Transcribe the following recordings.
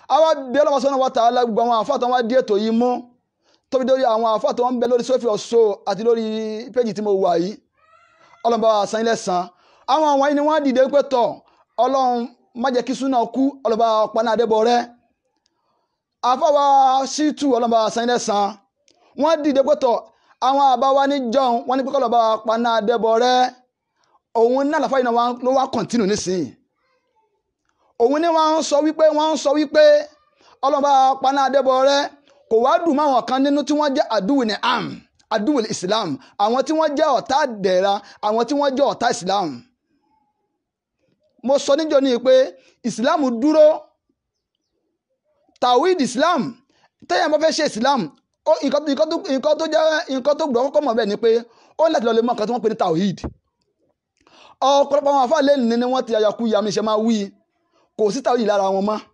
àwa bí ọlọ́wọ́ sọ́nà wa ta'ala gbogbo àwọn àfáà tó wá dí ètò yìí mú tóbi lórí àwọn àfáà tó ń bẹ lórí sófì ọ̀ṣọ́ àti lórí péjì tí mo wà yìí ọlọ́run bá wa san ilẹ̀ san àwọn àwọn yìí ni wọ́n dìde pé tọ̀ ọlọ́run má jẹ́ kí súnà kú ọlọ́run bá wa paná adébọ̀ rẹ́ àfáwà ṣítù ọlọ́run bá wa san ilẹ̀ san wọ́n dìde pé tọ̀ àwọn àbáwá ní jọun wọ́n ní pé kọ́lọ́ bá wa paná adébọ̀ rẹ́ òun náà làfáà yìí náà ló wá kọ̀ntínù nísìnyí òun ni wọ́n ń sọ wípé wọ́n ń sọ wípé ọlọ́ba paná adébọ̀ rẹ kò wá dùn máwọn kan nínú tí wọ́n jẹ́ àdúwì ní am àdúwì islam àwọn tí wọ́n jẹ́ ọ̀tá dẹ̀ra àwọn tí wọ́n jẹ́ ọ̀tá islam mo sọ níjọ́ ní pé islam dúró tawhid islam tẹ́yà bá fẹ́ ṣe islam nǹkan tó jẹ́ nǹkan tó gbọ́ kọ́kọ́ mọ̀ bẹ́ẹ̀ ni pé ó láti lọ lè mọ nǹkan tí wọ́n pè ní tawhid ọ̀pọ̀lọpọ̀ àwọn afáàlẹ́ ní wọ́n ti àyàkú yàmi ṣe máa wí kò sí tàwí lára wọn mọ́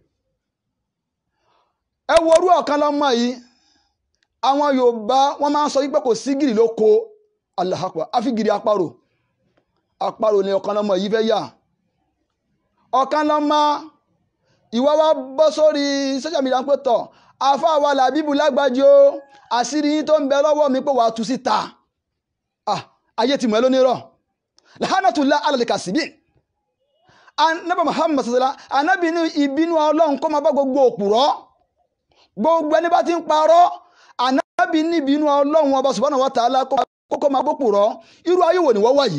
ẹ wo orú ọ̀kan lọ́mọ yìí àwọn Yorùbá wọ́n máa ń sọ wípé kò sí gìrì ló ko alahakwa àfi gìrì àparò àparò ni ọ̀kan lọ́mọ yìí fẹ́ yà ọ̀kan lọ́mọ ìwọ wa bọ́ sórí social media pé tọ̀ afa wa làbíbù lágbájú o àṣírí yín tó ń bẹ lọ́wọ́ mi pé wàá tú síta ayé ti mọ̀ ẹ́ lónírọ̀ lahanatullah alalikasibin anabi muhammad sasala anabi ní ìbínú ọlọ́run kó máa bá gbogbo òpùrọ́ gbogbo ẹni bá ti ń parọ́ anabi ní ìbínú ọlọ́run ọba subhanahu wa ta'ala kókó máa gbópùrọ́ irú ayé wo ni wọ́n wà yìí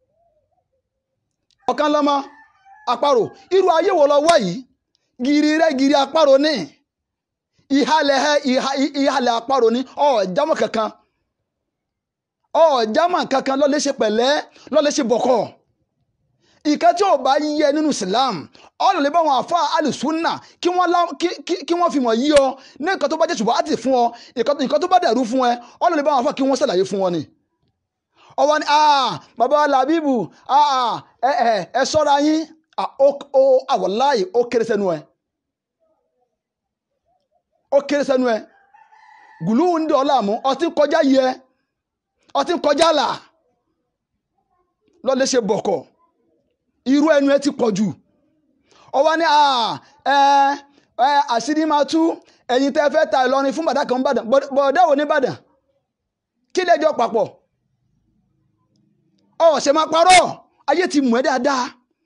ọ̀kan lọ́mọ àparò irú ayé wo lọ wà yìí gírí rẹ gírí àparò ní ìhàlẹ̀ ìhàlẹ̀ àparò ní ọ̀ọ́jámọ̀ kankan ọ̀ọ́jámọ̀ kankan lọ́lẹ́ ṣe pẹ̀lẹ́ lọ́lẹ́ ṣe bọ̀kọ̀ ìkẹ́ tí ò bá yẹ nínú Islam ọ̀nà lè bá wọn àfa alùsùnà kí wọ́n fi mọ̀ yí ọ ní nǹkan tó bá jẹ́ ṣùgbọ́n àti fún ọ nǹkan tó bá dẹ̀rú fún ẹ ọ̀nà lè bá wọn àfa kí wọ́n ṣàlàyé fún wọn ni. ọwọ́ ni bàbá làbíbù ẹ sọ́ra yín ó àwọ̀láyè ó kéré sẹ́nu ẹ ó kéré sẹ́nu ẹ gùlù ń dọ̀ ọ́ láàmú ọtí kọjá yẹ ọtí kọjá là lọ́lẹ́ ṣe bọ̀kọ̀ irú ẹnu ẹ ti pọ̀ jù ọwọ́ ní àṣírí máa tú ẹ̀yin tẹ́ fẹ́ ta Ìlọrin fún bàdá kan ń bàdàn bọ̀dá wo ní bàdàn kí lẹ́jọ́ papọ̀ ọ̀sẹ̀ máa parọ́ ayé ti mú ẹ dáadáa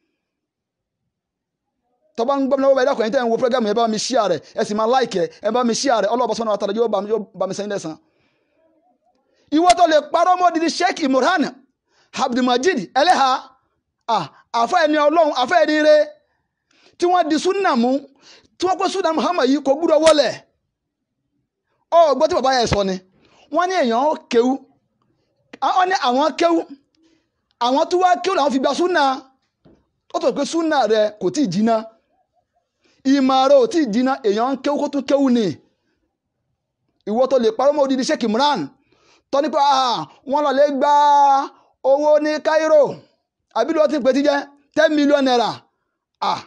tọ́ba ń gbọ́ mi lọ́wọ́ ẹ̀dá kan tẹ́ ń wo fúlẹ́gàmù ẹ bá mi ṣíà rẹ̀ ẹ sì máa láìkẹ́ ẹ bá mi ṣíà rẹ̀ ọlọ́ọ̀bá sọ́nà àtàlẹ́ yóò bá mi sẹ́yìn lẹ́sàn. ìwọ tó lè parọ́ mọ́ didi Sheikh Imran Abdulmajid ẹlẹ́ha àfẹ́ ẹni ọlọ́run àfẹ́ ẹni rẹ tí wọ́n di súnà mú tí wọ́n pẹ́ súnà Muhammad yìí kò gbúdọ̀ wọlẹ̀ ọ gbọ́ tí bàbá yẹn sọ ni wọ́n ní èèyàn kéwú wọ́n ní àwọn kéwú àwọn tó wá kéwú làwọn fi gba súnà ó tó pé súnà rẹ kò tí ì jiná ìmọ̀ rẹ ò tí ì jiná èèyàn ń kéwú kó tún kéwú ni ìwọ tó lè parọ́ mọ́ odidi Sheikh Imran tọ́ nípa wọ́n lọ lè gba owó ní Cairo àbí ló ti ń pè tí jẹ́ ten million naira ah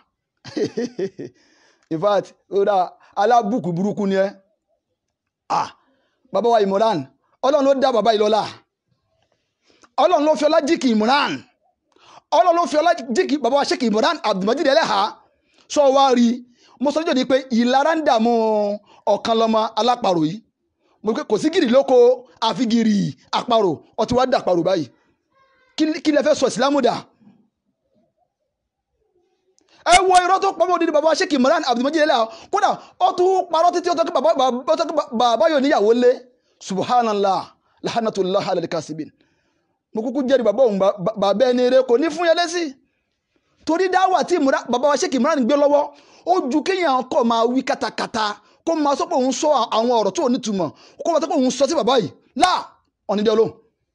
in fact ọ̀dà alábùkù burúkú ni ẹ ah bàbá wa Imran ọlọ́run ló dá bàbá yìí lọ́lá ọlọ́run ló fi ọlá jíkì Imran ọlọ́run ló fi ọlá jíkì bàbá wa Sheikh Imran Abdulmajid Eleha sọ wá rí mo sọ níjọ́ ni pé ìlara ń dààmú ọ̀kan lọ́mọ aláparò yìí mo pé kò sí gìrì lóko àfi gìrì àparò ọtí wá dà àparò báyìí kí lẹ fẹ́ sọ ìsìlámù dà ẹ wo irọ́ tó pamọ́ òdìdí bàbá Sheikh Imran Abdulmajid Eleha kódà ó tún parọ́ títí ó tọ́ kí bàbá yóò níyàwó lé subhanallah lahanatullah alalikasibin mo kúkú jẹ́rìí bàbá òun bàbá ẹni rẹ kò ní fún yẹn lẹ́sí torí dáwà tí bàbá wa Sheikh Imran gbé lọ́wọ́ ó ju kéèyàn kọ́ máa wí katakata kó máa sọ pé òun sọ àwọn ọ̀rọ̀ tó nítumọ̀ kó máa sọ pé òun sọ sí bàbá yìí láà ọ̀nìdẹ́ olóhùn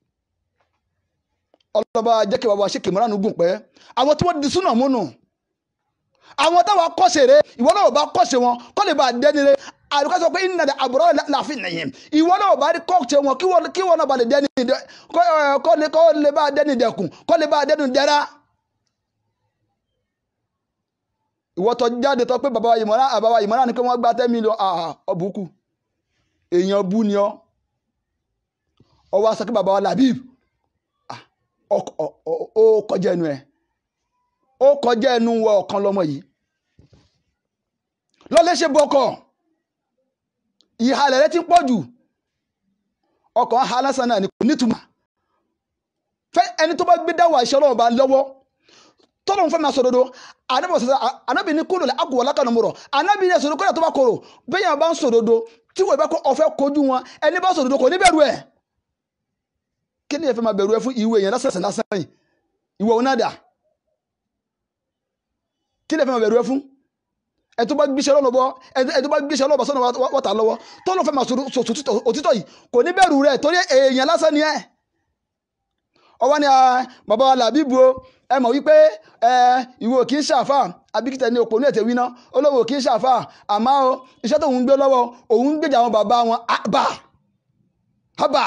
ọlọ́ba jẹ́ kí bàbá Sheikh Imran gùn pẹ́ àwọn tí wọ́n di súnà múnú àwọn táwọn kọ́sẹ̀ rẹ ìwọ náà bá kọ́sẹ̀ wọn kọ́ lè bá dẹ́ni rẹ àdùkọ́ sọ pé iná dẹ àbúrò láàfin nìyẹn ìwọ náà bá rí kọ́ọ̀tì wọn kí wọ́n náà bá lè dẹ́ni kọ́ lè bá dẹ́ni dẹkùn kọ́ lè bá dẹ́ni dẹ́ra. ìwọ tó jáde tó pé bàbá wa ìmọ̀ràn àbáwá ìmọ̀ràn ni pé wọ́n gba ten million ọ̀bùkù èèyàn bú ni ọ́ ọwọ́ aṣọ kí bàbá wa Labib ó kọjá ẹnu ẹ̀ ó kọjá ẹnu wọ ọ̀kan lọ́mọ yìí lọ fẹ́ ṣe bọ̀kọ̀ ìhalẹ̀ rẹ ti pọ̀ jù ọkọ̀ ha lásán náà ni kò nítumọ̀ fẹ́ ẹni tó bá gbé dáwọ̀ àṣẹ ọlọ́run bá lọ́wọ́ tọ́lọ́run fẹ́ máa sòdodo anábì sọ anábì ní kúrò lẹ́ àgùwọ̀ lákànnà mọ̀rọ̀ anábì ní sòdodo kọ́dà tó bá korò bẹ́ẹ̀ yẹn bá ń sòdodo tí wọ́n bá kọ́ ọ̀fẹ́ kojú wọn ẹni bá sòdodo kò ní bẹ̀rù ẹ̀ kí ni ẹ fẹ́ máa bẹ̀rù ẹ fún ìwé yẹn lásán lásán yìí ìwọ òun náà dà kí ni ẹ fẹ́ máa bẹ̀rù ẹ fún ẹ tó bá gbéṣẹ́ lọ́nà bọ́ ẹ tó bá gbéṣẹ́ lọ́nà sọ́nà wọ́tà lọ́wọ́ tọ́lọ́ fẹ́ máa sọ òtítọ́ yìí kò ní bẹ̀rù rẹ̀ torí èèyàn lásán ni ẹ̀ ọwọ́ ni bàbá wa làbíbu o ẹ mọ̀ wípé ìwọ kì í ṣàfà abikita ní òpó ní ètè wíná olówó kì í ṣàfà àmọ́ o iṣẹ́ tó ń gbé lọ́wọ́ òun ń gbèjà àwọn bàbá wọn àbà àbà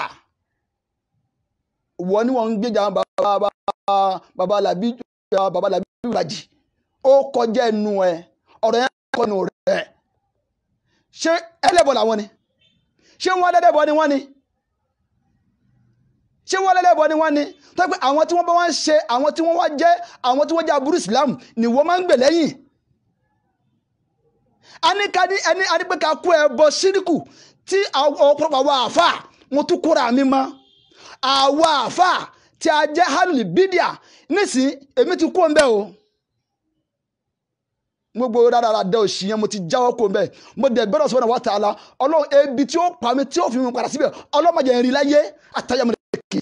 wọ́n ní wọ́n ń gbèjà àwọn bàbá bàbá làbíbu bàbá làbíbu làjì ó kọjá ẹnu ẹ ọ̀rọ̀ yẹn kọ́nu rẹ̀ ṣé ẹlẹ́bọ̀ làwọn ni ṣé wọ́n lẹ́lẹ́bọ̀ ni wọ́n ni ṣé wọ́n lẹ́lẹ́bọ̀ ni wọ́n ni tó pé àwọn tí wọ́n bá wọ́n ṣe àwọn tí wọ́n wá jẹ́ àwọn tí wọ́n jẹ́ aburú Islam ni wọ́n máa ń gbè lẹ́yìn anikadi ẹni adipẹ́ka kú ẹ bọ síríkù tí ọ̀pọ̀lọpọ̀ àwọn àfà mo tún kúra mi mọ́ àwọn àfà tí a jẹ́ hanuli bídíà nísìnyí èmi ti kú ọ̀nbẹ́ o gbogbo rárá dẹ òsì yẹn mo ti jáwọ́ kó mbẹ́ mo dẹ̀ gbọ́dọ̀ sọ́nà wa ta'ala ọlọ́run ebi tí ó pa mi tí ó fi mi padà síbẹ̀ ọlọ́mọdé ń rí láyé àtàyàmọ̀ kì.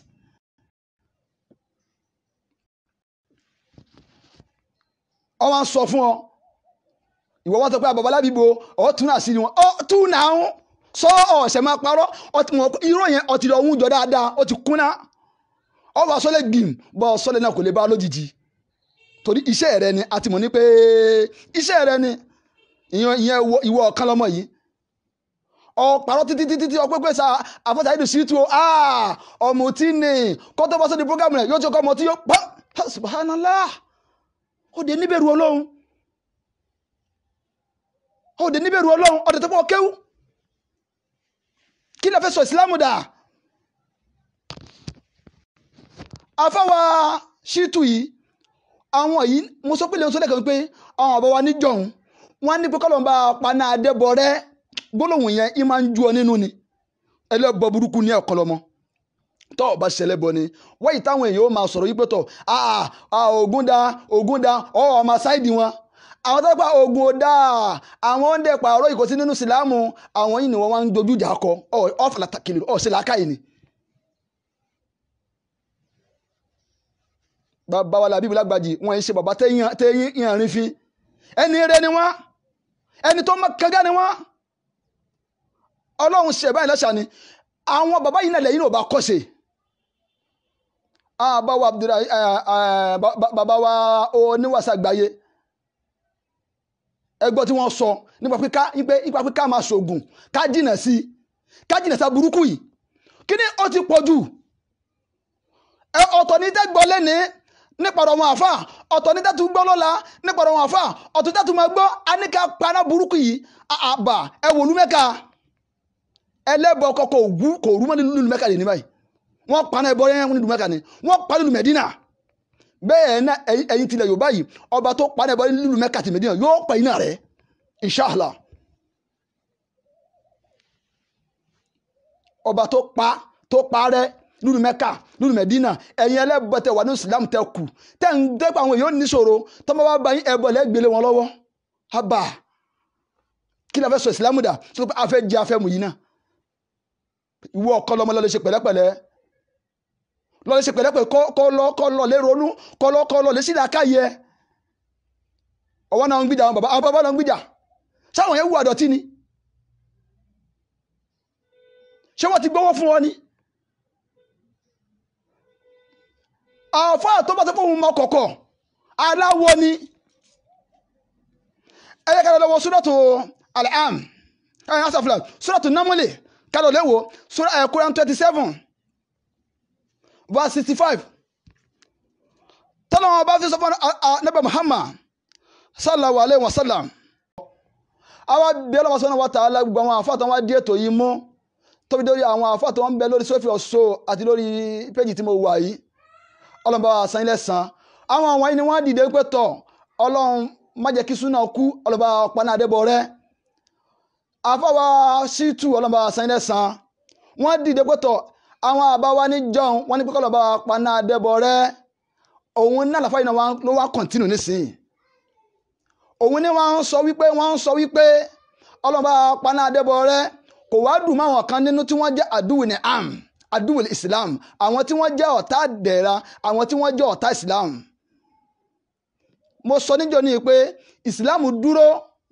ọ wá ń sọ fún ọ ìwọ wọn sọ pé àbàbà lábìbò ọ tún náà sí ni wọn ọ tún náà ń sọ ọ̀sẹ̀ máa parọ́ irọ́ yẹn ọtí lọ ń jọ dáadáa ó ti kúnná ọ wà sọlẹ̀ gbìm bọ́ sọlẹ̀ náà kò lè bá lójijì torí iṣẹ́ rẹ ni a ti mọ̀ ní pé iṣẹ́ rẹ ni ìyẹn ìwọ ọ̀kan lọ́mọ yìí ọ̀pàrọ̀ títí títí tí ọpẹ́ pé sa àfọ́sà ìdù sí tu ọmọ tí ní kọ́ tó bá sọ́dí programu rẹ̀ yóò tó kọ́ ọmọ tí yóò pọ́ subhanallah ó dé níbẹ̀rù ọlọ́run ó dé níbẹ̀rù ọlọ́run ọ̀dẹ̀ tó pọ̀ kéwú kí ló fẹ́ sọ ìsìlámù dà afáwa ṣítù yìí àwọn yìí mo sọ pé lè sọ lẹ́kọ̀ọ́ pé àwọn àbáwá níjọ̀hún wọ́n ní pé kọ́lọ́n bá paná adébọ̀ rẹ gbólóhùn yẹn ì máa ń ju ọ nínú ni ẹlẹ́bọ burúkú ní ẹ̀kọ́ lọ́mọ tọ́ ọba ṣẹlẹ̀ bọ ni wáyé táwọn èèyàn ó máa sọ̀rọ̀ yìí pé tọ̀ ògùn da ògùn da ọ̀ ọmọ sáìdì wọn àwọn tó pa ogun ọ̀dà àwọn ń dẹ̀ pààrọ̀ ìkọsí nínú sílámù àwọn yìí ni wọ́n wá ń dojú ìjà kọ ọ̀ fàlàtà kìlì ọ̀ ṣe làákàyè ni. bàbá wa làbíbi lágbàjì wọn ṣe bàbá tẹ́yìn ìrìn fi ẹni rẹ ni wọn ẹni tó mọ kẹgẹ ni wọn ọlọ́run ṣe báyìí lọ́sàn ni àwọn bàbá yìí náà lẹ́yìn náà bá kọ́ṣe bàbá Abdullahi bàbá wa oníwàsá gbáyé ẹgbọ́ tí wọ́n sọ nípa pé ká nípa pé ká máa ṣoògùn ká jìnà sí ká jìnà sí burúkú yìí kí ni ó ti pọ̀ jù ọ̀tọ̀ ní tẹ́gbọ́ lẹ́ni nípa ọ̀rọ̀ wọn àfà ọ̀tọ̀ ní tẹ́tù gbọ́ lọ́la nípa ọ̀rọ̀ wọn àfà ọ̀tọ̀ tẹ́tù máa gbọ́ aníkà paná burúkú yìí àbà ẹ wò lúmẹ́ka ẹlẹ́bọ̀ kọkọ òwú kò rú mọ́ nílùú mẹ́ka lè ní báyìí wọ́n paná ẹbọ yẹn nílùú mẹ́ka ni wọ́n pa nílùú mẹ́dínà bẹ́ẹ̀ náà ẹ̀yin tilẹ̀ Yorùbá yìí ọba tó paná ẹbọ nílùú mẹ́ka ti mẹ́dínà yóò pa iná rẹ̀ inṣàlá ọba tó pa tó parẹ́ lúlu mẹ́ka lúlu mẹ́dínà ẹ̀yin ẹlẹ́bọ̀tẹ̀ wà ní islam tẹ kù tẹ́ ń dẹ́pọ̀ àwọn èèyàn níṣòro tọ́mọ bá bá yín ẹbọ lẹ́gbẹ̀lẹ́ wọn lọ́wọ́ haba kí la fẹ́ sọ islam dà sọ pé afẹ́ jẹ afẹ́ mu yìí náà ìwọ ọkọ lọmọ lọ́lẹ́ ṣe pẹ̀lẹ́pẹ̀lẹ́ lọ́lẹ́ ṣe pẹ̀lẹ́pẹ̀lẹ́ kọ́ lọ kọ́ lọ lé ronú kọ́ lọ kọ́ lọ lé sílẹ̀ akáyẹ ọwọ́ náà ń gbìjà àwọn bàbá àwọn bàbá náà ń gbìjà sáwọn yẹn wù àdọ̀tí ni ṣé wọ́n ti gbówó fún wọn ni àfáà tó bá tó fún mọ kọ̀kọ̀ aláwo ni ẹ̀yẹ ká lọ́wọ́ suratu al-am ẹ̀yẹ asàfilà suratu namuli ká lọ léwo Quran twenty seven verse sixty five tọ́lá wọn bá fi sọ fún anabi Muhammad sallallahu alayhi wa sallam àwa bí ọlọ́wọ́ sọ́nà wa ta'ala gbogbo àwọn àfáà tó wá dí ètò yìí mú tóbi lórí àwọn àfáà tó ń bẹ lórí sófì ọ̀ṣọ́ àti lórí péjì tí mo wà yìí ọlọ́run bá wa san ilẹ̀ san àwọn àwọn yìí ni wọ́n dìde pé tọ̀ ọlọ́run má jẹ́ kí súnà kú ọlọ́ba paná adébọ̀ rẹ afọwọ́ ṣítù ọlọ́mọba sẹ́ńdẹ̀ san wọ́n dìde pẹ́tọ̀ àwọn àbáwá ní jọun wọ́n ní pé kọ́lọ́ba paná adẹ́bọ̀ rẹ òun náà làfáà yìí náà ló wá kọ̀ntínù nísìnyí òun ni wọ́n ń sọ wípé wọ́n ń sọ wípé ọlọ́mọba paná adẹ́bọ̀ rẹ kò wá dùn máwọn kan nínú tí wọ́n jẹ́ àdúwì ní am àdúwì islam àwọn tí wọ́n jẹ́ ọ̀tá dẹ̀ra àwọn tí wọ́n jẹ́ ọ̀tá islam mo sọ níjọ́ ní pé islam dúró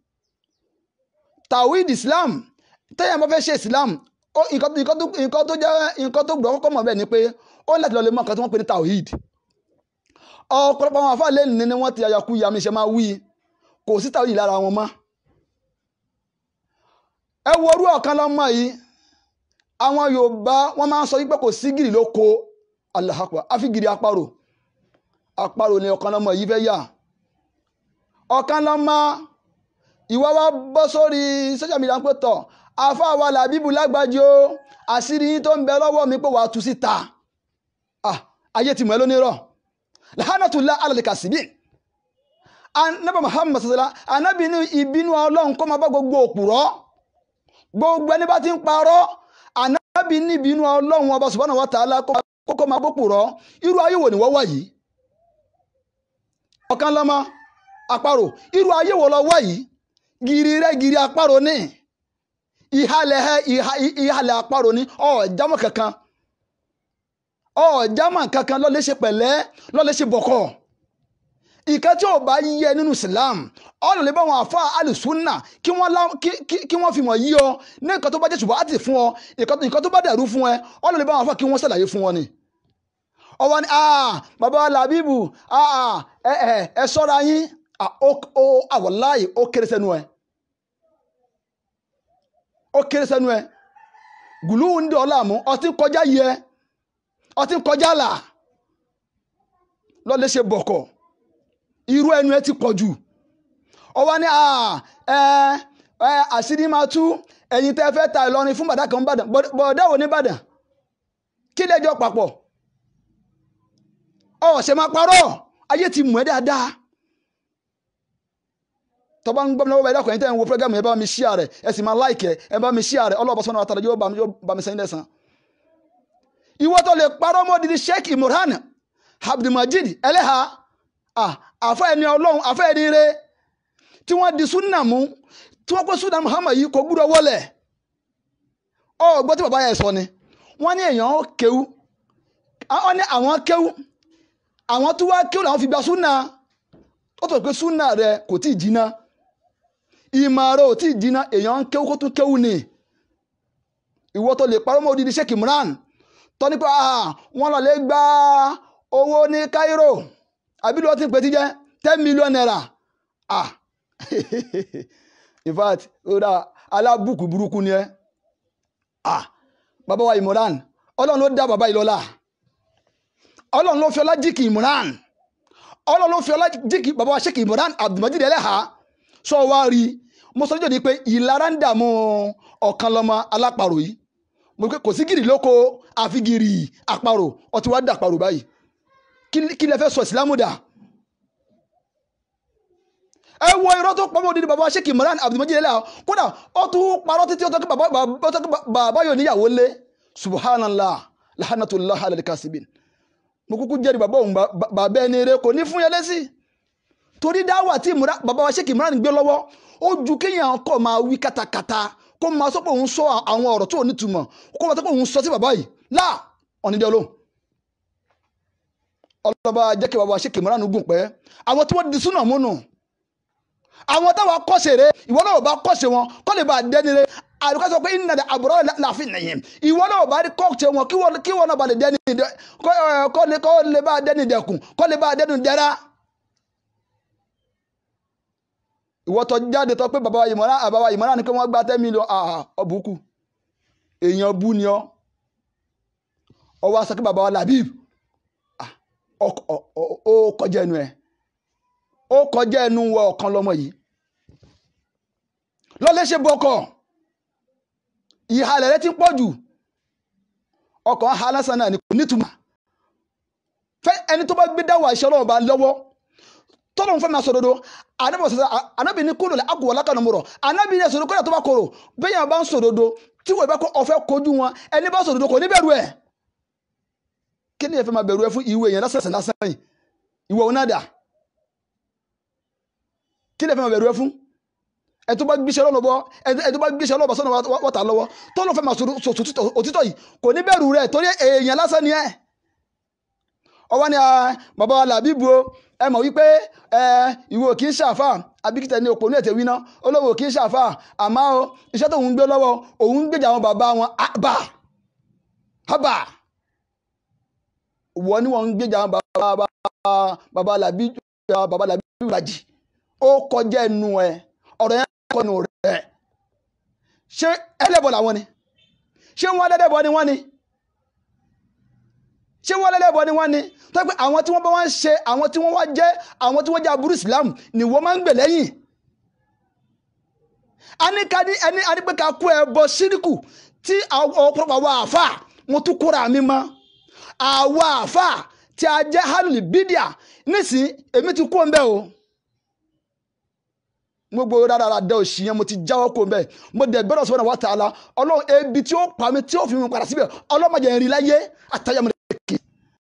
tawhid islam tẹ́yà bá fẹ́ ṣe islam nǹkan tó jẹ́ nǹkan tó gbọ́ kọ́kọ́ mọ̀ bẹ́ẹ̀ ni pé ó láti lọ lè mọ nǹkan tí wọ́n pè ní tawhid ọ̀pọ̀lọpọ̀ àwọn afáà lẹ́nu ni wọ́n ti àyàkú yàmi ṣe máa wí kò sí tawhid lára wọn mọ́ ẹ wo orú ọ̀kan lọ́mọ yìí àwọn yorùbá wọ́n máa ń sọ wípé kò sí gìrì ló ko Allahu Akbar àfi gìrì àparò àparò ni ọ̀kan lọ́mọ yìí fẹ́ yà ọ̀kan lọ́mọ ìwọ wa bọ́ sórí social media pé tọ̀ àfa wa làbíbù lágbájú o àṣírí yín tó ń bẹ lọ́wọ́ mi pé wàá tú síta ayé ti mọ̀ ẹ́ lónírọ̀ lahanatullah alalika sibi anabi muhammad sasala anabi ní ìbínú ọlọ́run kó máa bá gbogbo òpùrọ́ gbogbo ẹni bá ti ń parọ́ anabi ní ìbínú ọlọ́run ọba subhanahu wa ta'ala kókó máa bópùrọ́ irú ayé wo ni wọ́n wà yìí ọ̀kan lọ́mọ àparò irú ayé wo lọ wà yìí gìrì rẹ gìrì àparò ní ìhàlẹ̀ ìhàlẹ̀ àparò ní ọ̀ọ́jámọ̀ kankan ọ̀ọ́jámọ̀ kankan lọ́lẹ́ ṣe pẹ̀lẹ́ lọ́lẹ́ ṣe bọ̀kọ̀ ìkẹ́ tí ò bá yẹ nínú Islam ọ̀nà lè bá wọn àfa alùsùnà kí wọ́n fi mọ̀ yí ọ ní nǹkan tó bá jẹ́ ṣùgbọ́n àti fún ọ nǹkan tó bá dẹ̀rú fún ẹ ọ̀nà lè bá wọn àfa kí wọ́n ṣàlàyé fún wọn ni ọwọ́ ni bàbá làbíbù ẹ sọ́ra yín àwọ̀láyè ó kéré sẹ́nu ẹ̀ ó kéré sẹ́nu ẹ̀ gùlù ń dọ̀ láàmú ọtí kọjá yẹ ọtí kọjá là lọ́lẹ́ ṣe bọ̀kọ̀ irú ẹnu ẹ ti pọ̀ jù ọwọ́ ni àṣírí máa tú ẹ̀yin tẹ́ fẹ́ ta Ìlọrin fún bàdá kan ń bàdàn bọ̀dá wo ní bàdàn kí lẹ́jọ́ papọ̀ ọ̀sẹ̀ máa parọ́ ayé ti mú ẹ dáadáa tọ́ba ń gbọ́ mi lọ́wọ́ ẹ̀dá kan ẹ̀yin tẹ́ ń wo program yẹn bá mi share rẹ̀ ẹ sì máa like ẹ̀ ẹ bá mi share rẹ̀ ọlọ́ọ̀bá sọ́nà àtàlẹ́ yóò bá mi sẹ́yìn lẹ́sàn. ìwọ tó lè parọ́ mọ́ didi Sheikh Imran Abdulmajid ẹlẹ́ha àfẹ́ ẹni ọlọ́run àfẹ́ ẹni rẹ tí wọ́n di súnà mú tí wọ́n kó súnà Muhammad yìí kò gbúdọ̀ wọlé ọ gbọ́ tí bàbá yẹn sọ ni wọ́n ní èèyàn kéwú wọ́n ní àwọn kéwú àwọn tó wá kéwú làwọn fi gba súnà ó tó pé súnà rẹ kò tí ì jiná ìmọ̀ rẹ ò tí ì jiná èèyàn ń kéwú kó tún kéwú ni ìwọ tó lè parọ́ mọ́ odidi Sheikh Imran tọ́ nípa wọ́n lọ lè gba owó ní Cairo àbí lọ́ọ́ tí ń pè tí jẹ́ ten million naira ah in fact ọ̀dà alábùkù burúkú ni ẹ ah bàbá wa Imran ọlọ́run ló dá bàbá yìí lọ́lá ọlọ́run ló fi ọlá jíkì Imran ọlọ́run ló fi ọlá jíkì bàbá wa Sheikh Imran Abdulmajid Eleha sọ wá rí mo sọ níjọ́ ni pé ìlara ń dààmú ọ̀kan lọ́mọ alápàrò yìí mo pé kò sí gìrì lóko àfi gìrì àparò ọtí wàá dà àparò báyìí kí lẹ fẹ́ sọ ìsìlámù dà ẹ wo irọ́ tó pamọ́ òdìdí bàbá Sheikh Imran Abdulmajid Eleha kódà ó tún parọ́ títí ó tọ́ kí bàbá yóò níyàwó lé subhanallah lahanatullah alal kasibin mo kúkú jẹ́rìí bàbá òun bàbá ẹni rẹ kò ní fún yẹn lẹ́sí torí dáwà tí bàbá wa Sheikh Imran gbé lọ́wọ́ ó ju kéèyàn kọ́ máa wí katakata kó máa sọ pé òun sọ àwọn ọ̀rọ̀ tó ní túmọ̀ kó máa sọ pé òun sọ sí bàbá yìí láà ọ̀nìdẹ́ olóhùn ọlọ́ba jẹ́ kí bàbá Sheikh Imran gùn pẹ́ àwọn tí wọ́n di súnà múnú àwọn táwọn kọ́sẹ̀ rẹ ìwọ náà bá kọ́sẹ̀ wọn kọ́ lè bá dẹ́ni rẹ àdùkọ́ sọ pé iná dẹ àbúrò láàfin nìyẹn ìwọ náà bá rí kọ́ọ̀tì wọn kí wọn náà bá lè dẹ́ni kọ́ lè bá dẹ́ni dẹkùn kọ́ lè bá dẹ́ni dẹ́ra. ìwọ tó jáde tó pé bàbá wa Ìmọ̀ràn àbáwá Ìmọ̀ràn ni pé wọ́n gba ten million ọ̀bùkù èèyàn bú ni ọ́ ọwọ́ aṣọ kí bàbá wa Labib ó kọjá ẹnu ẹ̀ ó kọjá ẹnu wọ ọ̀kan lọ́mọ yìí lọ́lẹ́ ṣe bọ́kọ̀ ìhalẹ̀ rẹ ti pọ̀ jù ọkọ̀ ha lásán náà ni kò nítumọ̀ fẹ́ ẹni tó bá gbé dáwọ̀ àṣẹ ọlọ́run bá lọ́wọ́ tọ́lọ́run fẹ́ máa sọ dodo anabi sọ anabi ní kúlò àgùn wọlé kanu mọ̀rọ̀ anabi ní ẹ̀sọ̀rọ̀ kọ́lá tó bá kọ̀rọ̀ bẹ́ẹ̀ yẹn bá ń sòdodo tí wọ́n bá kọ́ ọ̀fẹ́ kojú wọn ẹni bá sòdodo kò ní bẹ̀rù ẹ̀ kí ni ẹ fẹ́ máa bẹ̀rù ẹ fún ìwé yẹn lásán lásán yìí ìwọ òun náà dà kí ni ẹ fẹ́ máa bẹ̀rù ẹ fún ẹ tó bá gbéṣẹ́ lọ́nà bọ́ ẹ tó bá gbéṣẹ́ lọ́nà sọ́nà wọ́tà lọ́wọ́ tó ló fẹ́ máa sọ òtítọ́ yìí kò ní bẹ̀rù rẹ̀ torí èèyàn lásán ni ẹ ọwọ́ ni bàbá wa làbíbu o ẹ mọ̀ wípé ìwọ kì í ṣàfà abikita ní òpó ní ètè wíná olówó kì í ṣàfà àmọ́ o iṣẹ́ tó ń gbé lọ́wọ́ òun ń gbèjà àwọn bàbá wọn àbà àbà wọ́n ní wọ́n ń gbèjà àwọn bàbá bàbá làbíbu bàbá làbíbu làjì ó kọjá ẹnu ẹ ọ̀rọ̀ yẹn kọnu rẹ̀ ṣé ẹlẹ́bọ̀ làwọn ni ṣé wọ́n lẹ́lẹ́bọ̀ ni wọ́n ni ṣé wọ́n lẹ́lẹ́bọ̀ ni wọ́n ni tó pé àwọn tí wọ́n bá wọ́n ṣe àwọn tí wọ́n wá jẹ́ àwọn tí wọ́n jẹ́ aburú Islam ni wọ́n máa ń gbè lẹ́yìn anikadi ẹni adigun ká kó ẹ bọ síríkù tí ọ̀pọ̀lọpọ̀ àwọn àáfà wọn tún kóra mi mọ́ àwọn àáfà tí a jẹ́ halil bidia nísìnyí èmi ti kó ń bẹ́ o gbogbo rárá dẹ òsì yẹn mo ti jáwọ́ kó bẹ́ẹ̀ mo dẹ̀ bẹ́rẹ̀ sọ́nà wa ta'ala ọlọ́run ebi tí ó pa mi tí ó fi mi padà síbẹ̀ ọlọ́mọdé ń rí láyé àtàyàmọ̀ rẹ̀ kì.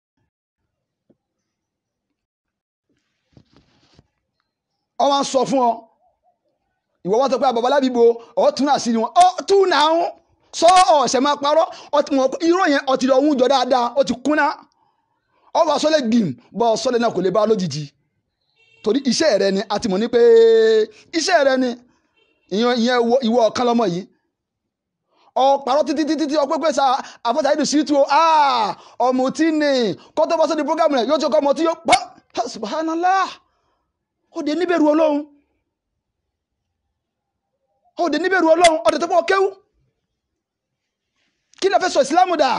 ọ wá ń sọ fún ọ ìwọ wọn sọ pé àbàbà lábìbò ọ tún náà sí ni wọn ọ tún náà ń sọ ọ̀sẹ̀ máa parọ́ irọ́ yẹn ọtí lọ ń jọ dáadáa ó ti kúnná ọ wà sọlẹ̀ gbìm bọ́ sọlẹ̀ náà kò lè bá lójijì torí iṣẹ́ rẹ ni a ti mọ̀ ní pé iṣẹ́ rẹ ni ìyẹn ìwọ ọ̀kan lọ́mọ yìí ọ̀pàrọ̀ títí títí tí ọpẹ́ pé sa àfọ́sà ìdù sí tu ọmọ tí ní kó tó bọ́ sóde program rẹ̀ yóò tó kọ́ ọmọ tí yóò pọ́ subhanallah ó dé níbẹ̀rù ọlọ́run ó dé níbẹ̀rù ọlọ́run ọ̀dẹ̀ tó pọ̀ kéwú kí lè fẹ́ sọ ìsìlámù dà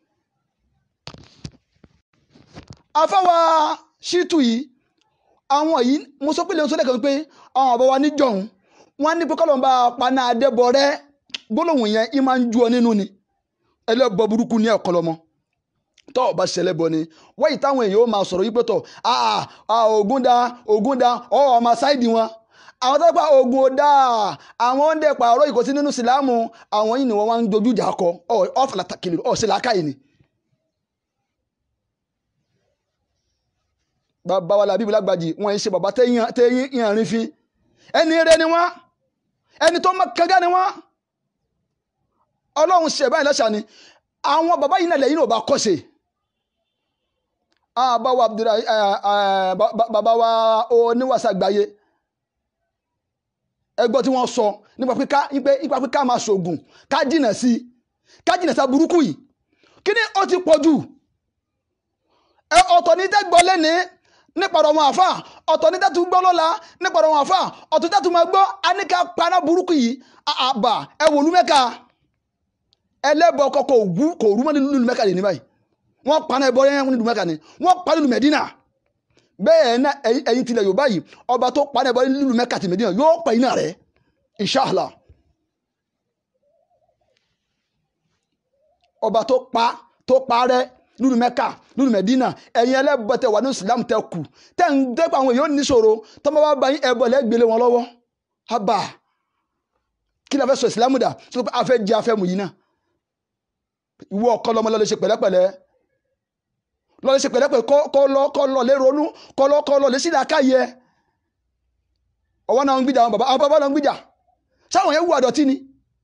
afáwa ṣítù yìí àwọn yìí mo sọ pé lè sọ lẹ́kọ̀ọ́ pé àwọn àbáwá níjọ̀hún wọ́n ní pé kọ́lọ́mbà paná adébọ̀rẹ́ gbólóhùn yẹn ì máa ń ju ọ nínú ni ẹlẹ́bọ burúkú ní ẹ̀kọ́ lọ́mọ tọ́ ọba ṣẹlẹ̀ bọ ni wáyé táwọn èèyàn ó máa sọ̀rọ̀ yìí pé tọ̀ ògùn da ògùn da ọ̀ ọmọ sáìdì wọn àwọn tó pa ògùn ọ̀dà àwọn ń dẹ̀ pààrọ̀ ìkọsí nínú sílámù àwọn yìí ni wọ́n wá ń dojú ìjà kọ ọ̀ fàlàtà kìlì ọ̀ ṣe làákàyè ni. bàbá wa làbíbi lágbàjì wọn ṣe bàbá tẹ́yìn ìhànrín fi ẹni rẹ ni wọn ẹni tó mọ kẹgẹ ni wọn ọlọ́run ṣe báyìí lẹ́sà ni àwọn bàbá yìí náà lẹ́yìn náà bá kọ́ṣe bàbá wa Abdulrahim bàbá wa oníwàsá gbáyé ẹgbọ́n tí wọ́n sọ nípa pé ká nípa pé ká máa ṣoògùn ká jìnà sí ká jìnà sí burúkú yìí kí ni ó ti pọ̀ jù ọ̀tọ̀ ní tẹ́gbọ́ lẹ́ni nípa ọ̀rọ̀ wọn àfà ọ̀tọ̀ ní tẹ́tù gbọ́ lọ́la nípa ọ̀rọ̀ wọn àfà ọ̀tọ̀ tẹ́tù máa gbọ́ aníkà paná burúkú yìí àbà ẹ wò lú mẹ́ka ẹlẹ́bọ̀ ọkọ̀ kò wú kò rú mọ́ nílùú mẹ́ka lè ní báyìí wọ́n paná ẹbọ yẹn nílùú mẹ́ka ni wọ́n pa nílùú mẹ́dínà bẹ́ẹ̀ náà ẹ̀yin tilẹ̀ Yorùbá yìí ọba tó paná ẹbọ nílùú mẹ́ka ti mẹ́dínà yóò pa iná rẹ̀ inṣàlá ọba tó pa tó pa rẹ̀ lulu mẹ́ka lulu mẹ́dínà ẹ̀yin ẹlẹ́bọ̀tẹ̀ wà ní islam tẹ kù tẹ̀ ń dẹ́pọ̀ àwọn èèyàn níṣòro tọ́mọ bá bá yín ẹbọ lẹ́gbẹ̀lẹ́ wọn lọ́wọ́ haba kí ni a fẹ́ sọ islam dà sọ pé a fẹ́ jẹ afẹ́ mu yìí náà ìwọ ọkọ lọmọ lọ́lẹ́ ṣe pẹ̀lẹ́pẹ̀lẹ́ lọ́lẹ́ ṣe pẹ̀lẹ́pẹ̀lẹ́ kọ́ lọ kọ́ lọ lé ronú kọ́ lọ kọ́ lọ lé sílẹ̀ akáyẹ ọwọ́ náà ń gbìjà àwọn bàbá àwọn bàbá náà ń gbìjà sáwọn yẹn wù àdọ̀tí ni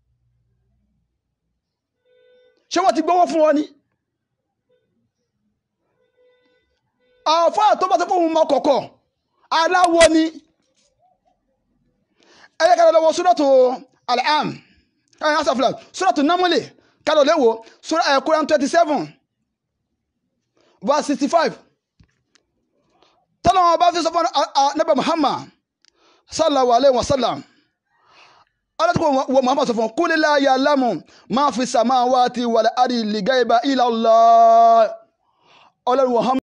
ṣé wọ́n ti gbọ́wọ́ fún wọn ni àfáà tó bá tó fún mọ kọ̀kọ̀ aláwọ̀ ni ẹ̀yẹ kálọ̀ lọ́wọ́ suratu al-am ẹ̀yẹ asàfilà suratu namuli kálọ̀ lẹ́wọ̀ Quran twenty seven verse sixty five tọ́lọ́wọ́n bá fi sọ fún Nabi Muhammad sallallahu alayhi wa sallam alátùkọ̀ wọ Muhammad sọ fún qul la ya'lamu ma fi samawati wal ardi al-ghayba illa Allah ọlọ́run Muhammad.